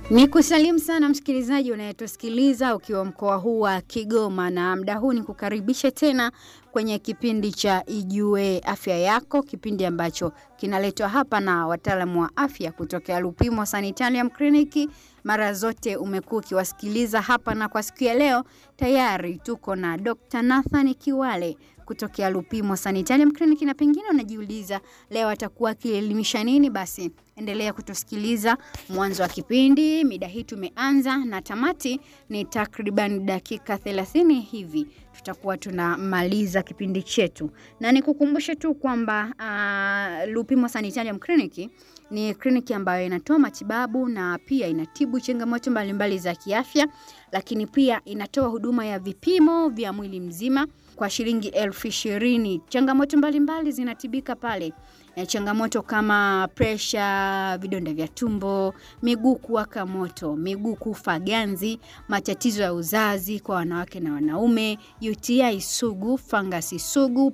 Ni kusalimu sana msikilizaji unayetusikiliza ukiwa mkoa huu wa Kigoma, na muda huu ni kukaribisha tena kwenye kipindi cha Ijue Afya Yako, kipindi ambacho kinaletwa hapa na wataalamu wa afya kutokea Lupimo Sanitarium Clinic. Mara zote umekuwa ukiwasikiliza hapa, na kwa siku ya leo tayari tuko na Dr. Nathan Kiwale kutokea Lupimo Sanitarium Clinic, na pengine unajiuliza leo atakuwa akielimisha nini? Basi endelea kutusikiliza mwanzo wa kipindi. Mida hii tumeanza na tamati ni takriban dakika 30 hivi tutakuwa tunamaliza kipindi chetu, na nikukumbushe tu kwamba uh, Lupimo Sanitarium Clinic ni kliniki ambayo inatoa matibabu na pia inatibu changamoto mbalimbali za kiafya, lakini pia inatoa huduma ya vipimo vya mwili mzima kwa shilingi elfu ishirini. Changamoto mbalimbali zinatibika pale na changamoto kama presha, vidonda vya tumbo, miguu kuwaka moto, miguu kufa ganzi, matatizo ya uzazi kwa wanawake na wanaume, UTI sugu, fangasi sugu,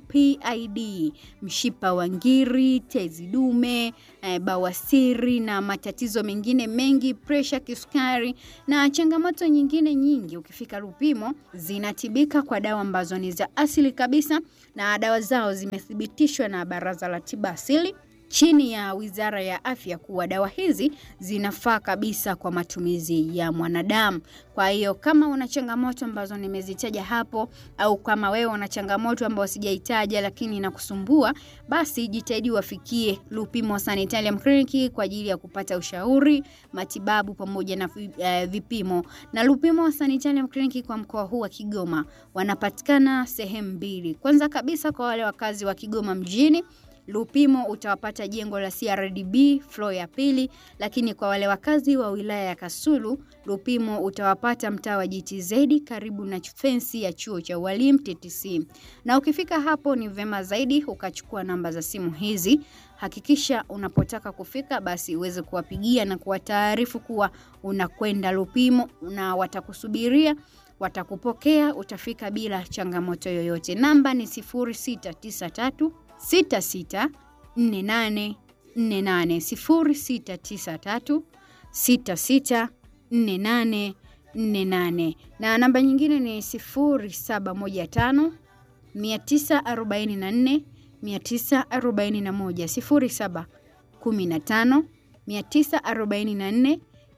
PID, mshipa wa ngiri, tezi dume, eh, bawasiri na matatizo mengine mengi, presha, kisukari na changamoto nyingine nyingi. Ukifika Lupimo zinatibika kwa dawa ambazo ni za asili kabisa, na dawa zao zimethibitishwa na Baraza la Tiba Asili chini ya Wizara ya Afya kuwa dawa hizi zinafaa kabisa kwa matumizi ya mwanadamu. Kwa hiyo kama una changamoto ambazo nimezitaja hapo, au kama wewe una changamoto ambayo sijaitaja lakini inakusumbua, basi jitahidi wafikie Lupimo Sanitarium Clinic kwa ajili ya kupata ushauri, matibabu pamoja na uh, vipimo. Na Lupimo Sanitarium Clinic kwa mkoa huu wa Kigoma wanapatikana sehemu mbili. Kwanza kabisa kwa wale wakazi wa Kigoma mjini Lupimo utawapata jengo la CRDB floor ya pili, lakini kwa wale wakazi wa wilaya ya Kasulu, Lupimo utawapata mtaa wa GTZ karibu na fensi ya chuo cha ualimu TTC. Na ukifika hapo ni vema zaidi ukachukua namba za simu hizi. Hakikisha unapotaka kufika basi uweze kuwapigia na kuwataarifu kuwa unakwenda Lupimo na watakusubiria watakupokea, utafika bila changamoto yoyote. Namba ni 0693 66 48 48 0693 66 48 48 na namba nyingine ni 0715 944 941 0715 944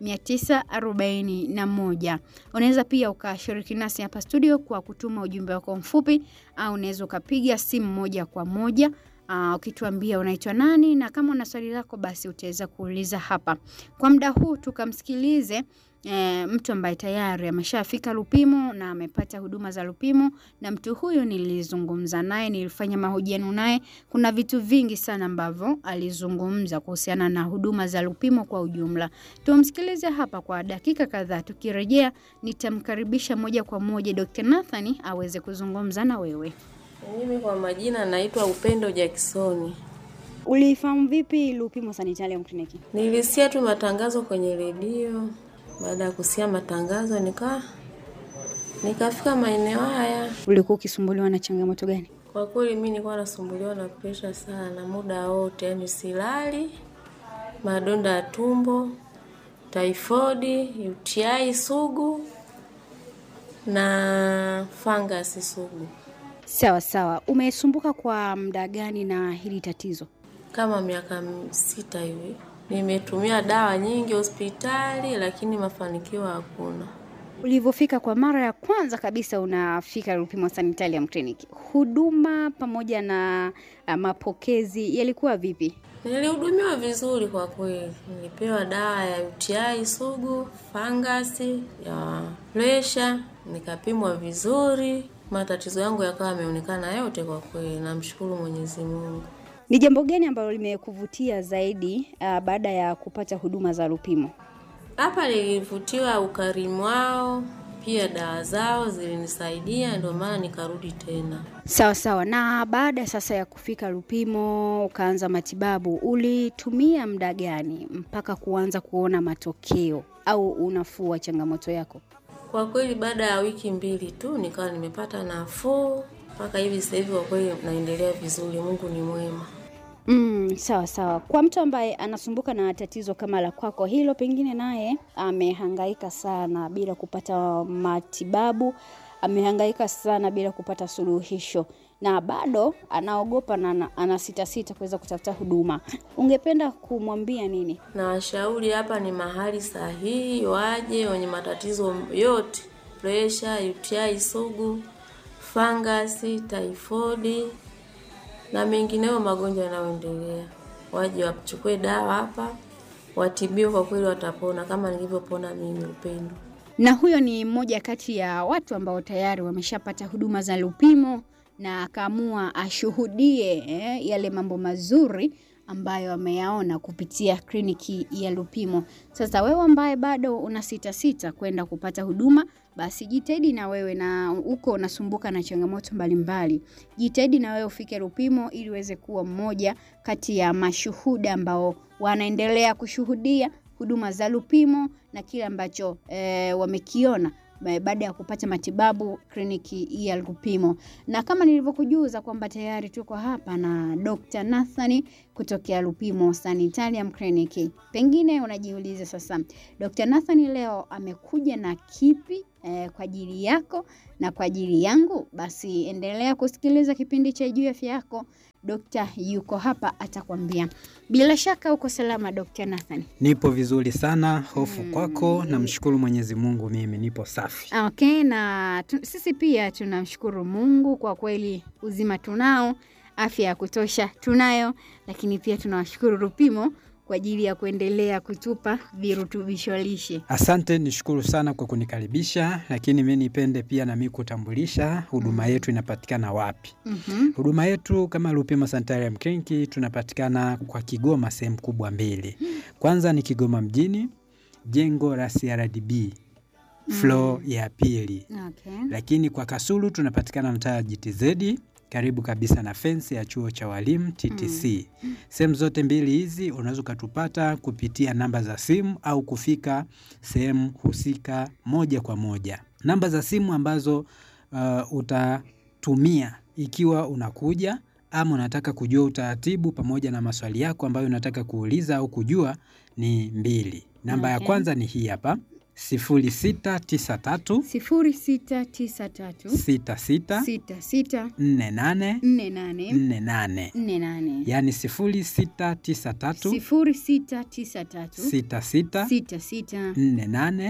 941. Unaweza pia ukashiriki nasi hapa studio kwa kutuma ujumbe wako mfupi, au unaweza ukapiga simu moja kwa moja uh, ukituambia unaitwa nani, na kama una swali lako basi utaweza kuuliza hapa. Kwa muda huu tukamsikilize E, mtu ambaye tayari ameshafika Lupimo na amepata huduma za Lupimo, na mtu huyu nilizungumza naye, nilifanya mahojiano naye. Kuna vitu vingi sana ambavyo alizungumza kuhusiana na huduma za Lupimo kwa ujumla. Tumsikilize hapa kwa dakika kadhaa, tukirejea nitamkaribisha moja kwa moja Dr. Nathan aweze kuzungumza na wewe. Mimi kwa majina naitwa Upendo Jacksoni. Ulifahamu vipi Lupimo Sanitarium Clinic? Nilisikia tu matangazo kwenye redio baada ya kusikia matangazo nika nikafika maeneo haya. Ulikuwa ukisumbuliwa na changamoto gani? Kwa kweli mimi nilikuwa nasumbuliwa na presha sana muda wote, yani silali, madonda ya tumbo, typhoid, UTI sugu na fangasi sugu. Sawa sawa. Umesumbuka kwa muda gani na hili tatizo? Kama miaka sita hivi. Nimetumia dawa nyingi hospitali, lakini mafanikio hakuna. Ulivyofika kwa mara ya kwanza kabisa unafika Lupimo Sanitarium Clinic, huduma pamoja na uh, mapokezi yalikuwa vipi? Nilihudumiwa vizuri kwa kweli. Nilipewa dawa ya UTI sugu, fangasi, ya presha, nikapimwa vizuri, matatizo yangu yakawa yameonekana yote. Kwa kweli namshukuru Mwenyezi Mungu. Ni jambo gani ambalo limekuvutia zaidi uh, baada ya kupata huduma za Lupimo? Hapa nilivutiwa ukarimu wao, pia dawa zao zilinisaidia, ndio maana nikarudi tena. Sawa sawa. Na baada sasa ya kufika Lupimo ukaanza matibabu, ulitumia muda gani mpaka kuanza kuona matokeo au unafuu wa changamoto yako? Kwa kweli baada ya wiki mbili tu nikawa nimepata nafuu mpaka hivi sasa hivi, kwa kweli naendelea vizuri. Mungu ni mwema. Mm, sawa sawa. Kwa mtu ambaye anasumbuka na tatizo kama la kwako hilo, pengine naye amehangaika sana bila kupata matibabu, amehangaika sana bila kupata suluhisho na bado anaogopa na ana- anasitasita kuweza kutafuta huduma, ungependa kumwambia nini? Na washauri hapa ni mahali sahihi, waje wenye matatizo yote, presha, UTI sugu, fangasi, taifodi na mengineyo magonjwa yanayoendelea, waje wachukue dawa hapa, watibiwe. Kwa kweli watapona kama nilivyopona mimi, Upendo. Na huyo ni mmoja kati ya watu ambao tayari wameshapata huduma za Lupimo na akaamua ashuhudie eh, yale mambo mazuri ambayo ameyaona kupitia kliniki ya Lupimo. Sasa wewe ambaye bado una sita sita kwenda kupata huduma, basi jitahidi na wewe, na uko unasumbuka na changamoto mbalimbali, jitahidi na wewe ufike Lupimo ili uweze kuwa mmoja kati ya mashuhuda ambao wanaendelea kushuhudia huduma za Lupimo na kile ambacho eh, wamekiona eh, baada ya kupata matibabu kliniki ya Lupimo. Na kama nilivyokujuza kwamba tayari tuko hapa na Dr. Nathani kutokea Lupimo Sanitarium Clinic. Pengine unajiuliza sasa, Dr. Nathani leo amekuja na kipi eh, kwa ajili yako na kwa ajili yangu? Basi endelea kusikiliza kipindi cha Juu ya Afya Yako. Dokta yuko hapa atakwambia. Bila shaka uko salama Dr. Nathan. Nipo vizuri sana, hofu kwako. Namshukuru Mwenyezi Mungu, mimi nipo safi. Okay, na tu, sisi pia tunamshukuru Mungu kwa kweli, uzima tunao, afya ya kutosha tunayo, lakini pia tunawashukuru Lupimo kwa ajili ya kuendelea kutupa virutubisho lishe. Asante, nishukuru sana kwa kunikaribisha, lakini mi nipende pia nami kutambulisha huduma yetu inapatikana wapi. Mhm. Huduma yetu kama Lupimo Sanitarium Clinic tunapatikana kwa Kigoma, sehemu kubwa mbili. Kwanza ni Kigoma mjini, jengo la CRDB floor ya pili, Okay. lakini kwa Kasulu tunapatikana mtaa wa GTZ karibu kabisa na fensi ya chuo cha walimu TTC. Sehemu zote mbili hizi unaweza ukatupata kupitia namba za simu au kufika sehemu husika moja kwa moja. Namba za simu ambazo uh, utatumia ikiwa unakuja ama unataka kujua utaratibu pamoja na maswali yako ambayo unataka kuuliza au kujua ni mbili. Namba ya Okay. kwanza ni hii hapa 0693 sifuri sita tisa tatu 66 sita sita 48 nne nane 48 nne nane yaani 0693 sifuri sita tisa tatu 66 sita sita 48 nne nane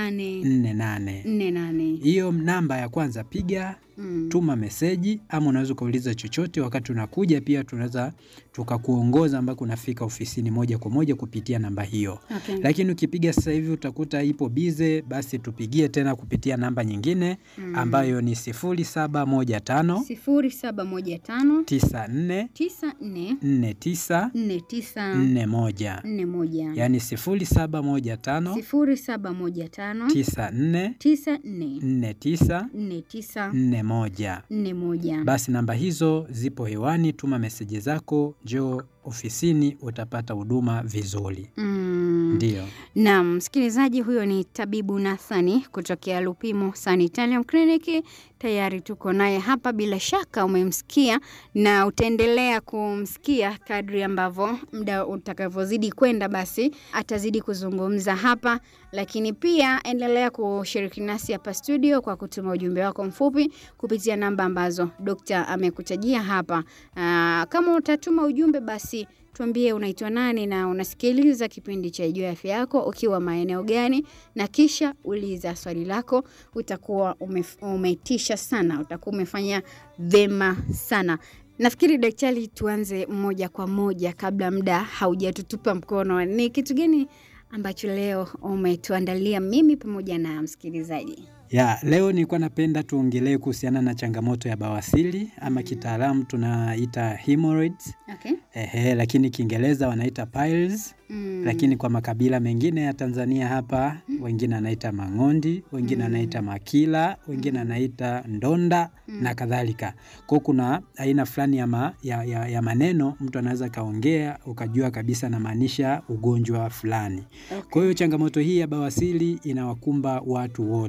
48. nne nane. Hiyo namba ya kwanza piga, Mm. tuma meseji ama unaweza ukauliza chochote. Wakati unakuja pia tunaweza tukakuongoza ambako unafika ofisini moja kwa moja kupitia namba hiyo. Okay. Lakini ukipiga sasa hivi utakuta ipo bize, basi tupigie tena kupitia namba nyingine ambayo ni 0715 sifuri saba moja tano 94 tisa nne 49 nne tisa 41 nne moja yaani 0715 sifuri saba moja tano 94 tisa nne 49 nne tisa 41. nne moja. Basi namba hizo zipo hewani, tuma meseji zako, njoo ofisini, utapata huduma vizuri. Mm. Ndio. Naam, msikilizaji, huyo ni tabibu Nathani kutokea Lupimo Sanitarium Clinic. Tayari tuko naye hapa, bila shaka umemsikia na utaendelea kumsikia kadri ambavyo muda utakavyozidi kwenda, basi atazidi kuzungumza hapa, lakini pia endelea kushiriki nasi hapa studio kwa kutuma ujumbe wako mfupi kupitia namba ambazo dokta amekutajia hapa. Aa, kama utatuma ujumbe basi tuambie unaitwa nani na unasikiliza kipindi cha Juu ya Afya Yako ukiwa maeneo gani, na kisha uliza swali lako. Utakuwa ume, umetisha sana, utakuwa umefanya vema sana. Nafikiri daktari, tuanze moja kwa moja kabla muda haujatutupa mkono. Ni kitu gani ambacho leo umetuandalia mimi pamoja na msikilizaji? Ya, leo nilikuwa napenda tuongelee kuhusiana na changamoto ya bawasiri ama kitaalamu tunaita hemorrhoids. Okay. Ehe, lakini Kiingereza wanaita piles. Mm. Lakini kwa makabila mengine ya Tanzania hapa wengine anaita mang'ondi, wengine anaita makila, wengine anaita ndonda na kadhalika. Kwa hiyo kuna aina fulani ya, ma, ya, ya, ya maneno mtu anaweza kaongea ukajua kabisa anamaanisha ugonjwa fulani. Kwa hiyo changamoto hii ya bawasiri inawakumba watu wote.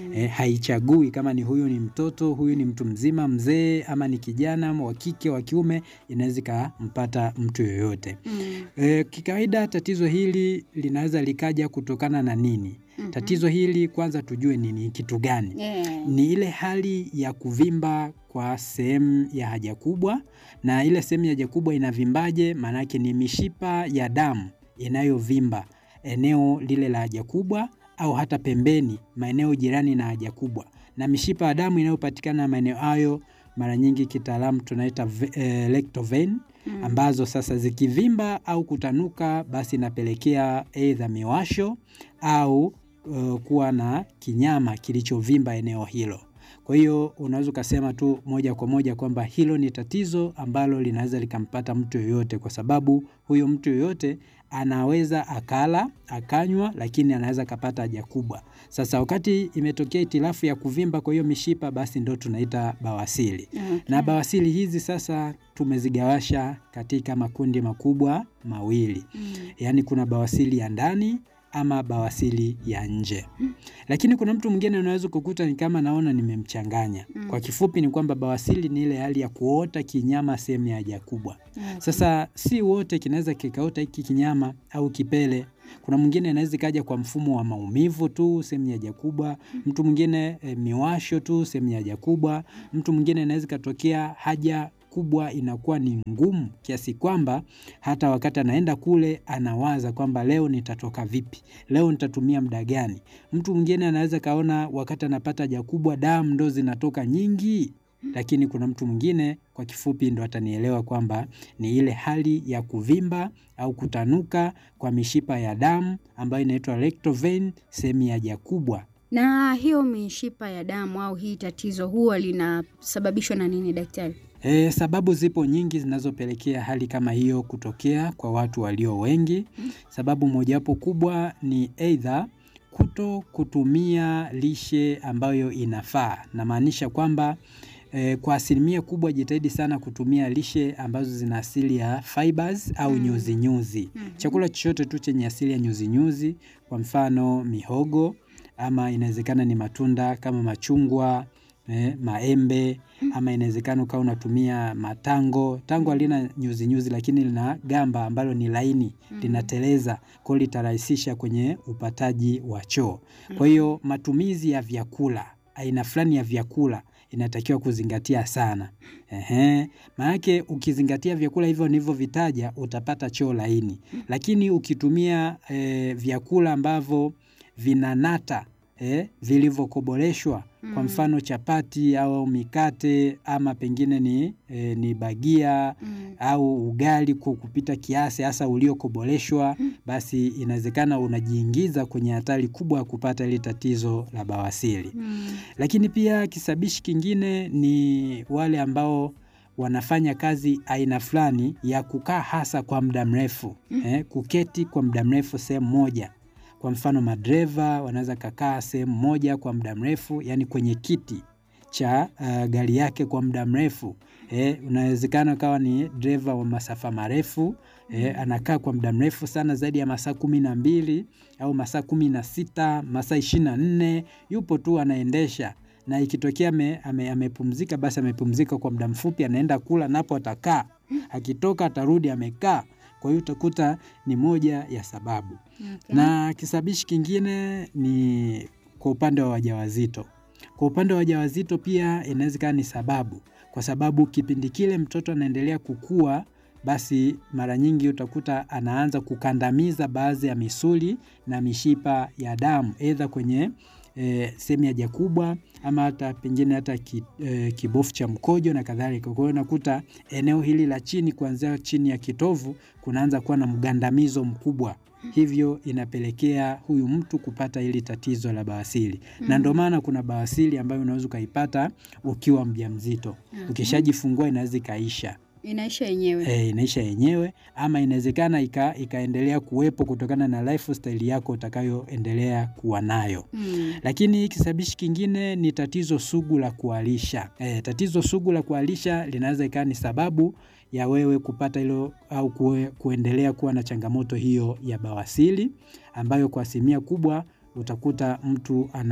Eh, haichagui kama ni huyu ni mtoto, huyu ni mtu mzima, mzee ama ni kijana wa kike, wa kiume, inaweza ikampata mtu yoyote. Mm. E, kikawaida tatizo hili linaweza likaja kutokana na nini? Mhm. Tatizo hili kwanza tujue ni ni kitu gani. Yeah. Ni ile hali ya kuvimba kwa sehemu ya haja kubwa, na ile sehemu ya haja kubwa inavimbaje? Maanake ni mishipa ya damu inayovimba eneo lile la haja kubwa au hata pembeni, maeneo jirani na haja kubwa, na mishipa ya damu inayopatikana maeneo hayo mara nyingi kitaalamu tunaita ve- eh, rectal vein Mm. ambazo sasa zikivimba au kutanuka basi inapelekea aidha miwasho au uh, kuwa na kinyama kilichovimba eneo hilo. Kwa hiyo unaweza ukasema tu moja kwa moja kwamba hilo ni tatizo ambalo linaweza likampata mtu yoyote, kwa sababu huyo mtu yoyote anaweza akala akanywa, lakini anaweza akapata haja kubwa. Sasa wakati imetokea itilafu ya kuvimba kwa hiyo mishipa, basi ndo tunaita bawasiri. Okay. Na bawasiri hizi sasa tumezigawasha katika makundi makubwa mawili, Mm. yaani kuna bawasiri ya ndani ama bawasiri ya nje. Lakini kuna mtu mwingine unaweza kukuta ni kama naona nimemchanganya. Mm. Kwa kifupi ni kwamba bawasiri ni ile hali ya kuota kinyama sehemu ya haja kubwa. Okay. Sasa si wote kinaweza kikaota hiki kinyama au kipele. Kuna mwingine inaweza ikaja kwa mfumo wa maumivu tu sehemu ya haja kubwa, mtu mwingine e, miwasho tu sehemu ya haja kubwa, mtu mwingine inaweza ikatokea haja kubwa inakuwa ni ngumu kiasi kwamba hata wakati anaenda kule anawaza kwamba leo nitatoka vipi, leo nitatumia muda gani. Mtu mwingine anaweza kaona wakati anapata haja kubwa damu ndo zinatoka nyingi, lakini kuna mtu mwingine kwa kifupi ndo atanielewa kwamba ni ile hali ya kuvimba au kutanuka kwa mishipa ya damu ambayo inaitwa rectal vein sehemu ya haja kubwa. Na hiyo mishipa ya damu au hii tatizo huwa linasababishwa na nini daktari? E, sababu zipo nyingi zinazopelekea hali kama hiyo kutokea kwa watu walio wengi. Sababu mojawapo kubwa ni aidha kuto kutumia lishe ambayo inafaa. Namaanisha kwamba e, kwa asilimia kubwa jitahidi sana kutumia lishe ambazo zina asili ya fibers au Mm. nyuzi nyuzi. Mhm. Chakula chochote tu chenye asili ya nyuzi nyuzi, kwa mfano mihogo ama inawezekana ni matunda kama machungwa, eh, maembe ama inawezekana ukawa unatumia matango. Tango halina nyuzi nyuzi, lakini lina gamba ambalo ni laini linateleza, kwa hiyo litarahisisha kwenye upataji wa choo. Kwa hiyo matumizi ya vyakula, aina fulani ya vyakula inatakiwa kuzingatia sana. Ehe, maanake ukizingatia vyakula hivyo nilivyovitaja utapata choo laini, lakini ukitumia eh, vyakula ambavyo vinanata eh, vilivyokoboleshwa kwa Mm. mfano chapati au mikate ama pengine ni, eh, ni bagia Mm. au ugali kwa kupita kiasi hasa uliokoboleshwa, basi inawezekana unajiingiza kwenye hatari kubwa ya kupata hili tatizo la bawasiri. Mm. Lakini pia kisabishi kingine ni wale ambao wanafanya kazi aina fulani ya kukaa hasa kwa muda mrefu eh, kuketi kwa muda mrefu sehemu moja. Kwa mfano madereva wanaweza kakaa sehemu moja kwa muda mrefu, yani kwenye kiti cha uh, gari yake kwa muda mrefu eh, unawezekana ukawa ni dereva wa masafa marefu eh, anakaa kwa muda mrefu sana zaidi ya masaa kumi na mbili au masaa kumi na sita masaa ishirini na nne yupo tu anaendesha na ikitokea ame- ame- amepumzika basi amepumzika kwa muda mfupi, anaenda kula napo atakaa, akitoka atarudi amekaa. Kwa hiyo utakuta ni moja ya sababu. Okay. Na kisabishi kingine ni kwa upande wa wajawazito. Kwa upande wa wajawazito pia inaweza ikawa ni sababu, kwa sababu kipindi kile mtoto anaendelea kukua, basi mara nyingi utakuta anaanza kukandamiza baadhi ya misuli na mishipa ya damu, aidha kwenye e, sehemu ya haja kubwa ama hata pengine hata ki, e, kibofu cha mkojo na kadhalika. Kwa hiyo unakuta eneo hili la chini kuanzia chini ya kitovu kunaanza kuwa na mgandamizo mkubwa, hivyo inapelekea huyu mtu kupata hili tatizo la bawasiri na ndio maana kuna bawasiri ambayo unaweza ukaipata ukiwa mjamzito. Ukishajifungua inaweza ikaisha Inaisha yenyewe. e, inaisha yenyewe ama inawezekana ika, ikaendelea kuwepo kutokana na lifestyle yako utakayoendelea kuwa nayo. Mm. Lakini kisabishi kingine ni tatizo sugu la kuharisha. E, tatizo sugu la kuharisha linaweza ikawa ni sababu ya wewe kupata hilo au kue, kuendelea kuwa na changamoto hiyo ya bawasiri ambayo kwa asilimia kubwa utakuta mtu ana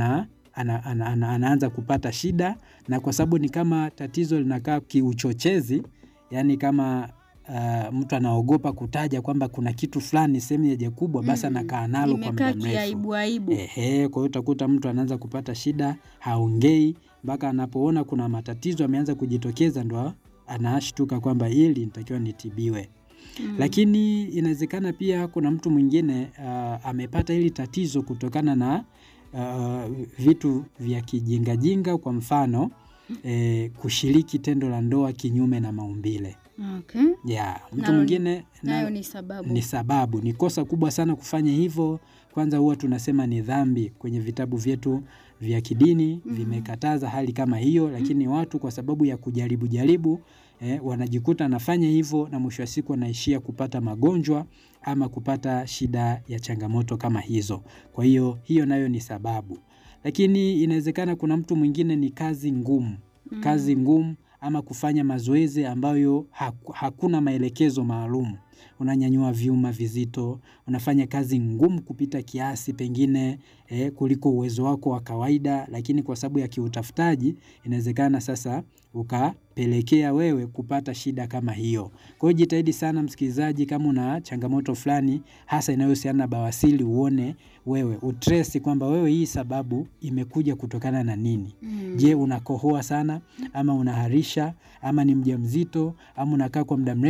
ana, ana, ana, anaanza kupata shida, na kwa sababu ni kama tatizo linakaa kiuchochezi, yani kama uh, mtu anaogopa kutaja kwamba kuna kitu fulani sehemu ya haja kubwa, basi Mm. anakaa nalo kwa Imekaa muda mrefu. kiaibu aibu. Ehe, kwa hiyo utakuta mtu anaanza kupata shida, haongei mpaka anapoona kuna matatizo ameanza kujitokeza, ndo anashtuka kwamba hili nitakiwa nitibiwe. Mm. Lakini inawezekana pia kuna mtu mwingine uh, amepata hili tatizo kutokana na uh, vitu vya kijingajinga, kwa mfano eh, kushiriki tendo la ndoa kinyume na maumbile. Okay. Yeah, mtu Nayo ni- mwingine Nayo na- ni sababu. ni sababu, ni kosa kubwa sana kufanya hivyo. Kwanza huwa tunasema ni dhambi, kwenye vitabu vyetu vya kidini Mhm. vimekataza hali kama hiyo, lakini watu kwa sababu ya kujaribu jaribu eh, wanajikuta anafanya hivyo na mwisho wa siku wanaishia kupata magonjwa ama kupata shida ya changamoto kama hizo. Kwa hiyo hiyo nayo ni sababu, lakini inawezekana kuna mtu mwingine ni kazi ngumu Mm. kazi ngumu ama kufanya mazoezi ambayo haku- hakuna maelekezo maalum. Unanyanyua vyuma vizito, unafanya kazi ngumu kupita kiasi pengine eh, kuliko uwezo wako wa kawaida, lakini kwa sababu ya kiutafutaji inawezekana sasa ukapelekea wewe kupata shida kama hiyo. Kwa hiyo jitahidi sana msikilizaji, kama una changamoto fulani hasa inayohusiana na bawasiri, uone wewe utresi kwamba wewe hii sababu imekuja kutokana na nini. Mm. Je, unakohoa sana ama unaharisha ama ni mjamzito ama unakaa kwa muda mrefu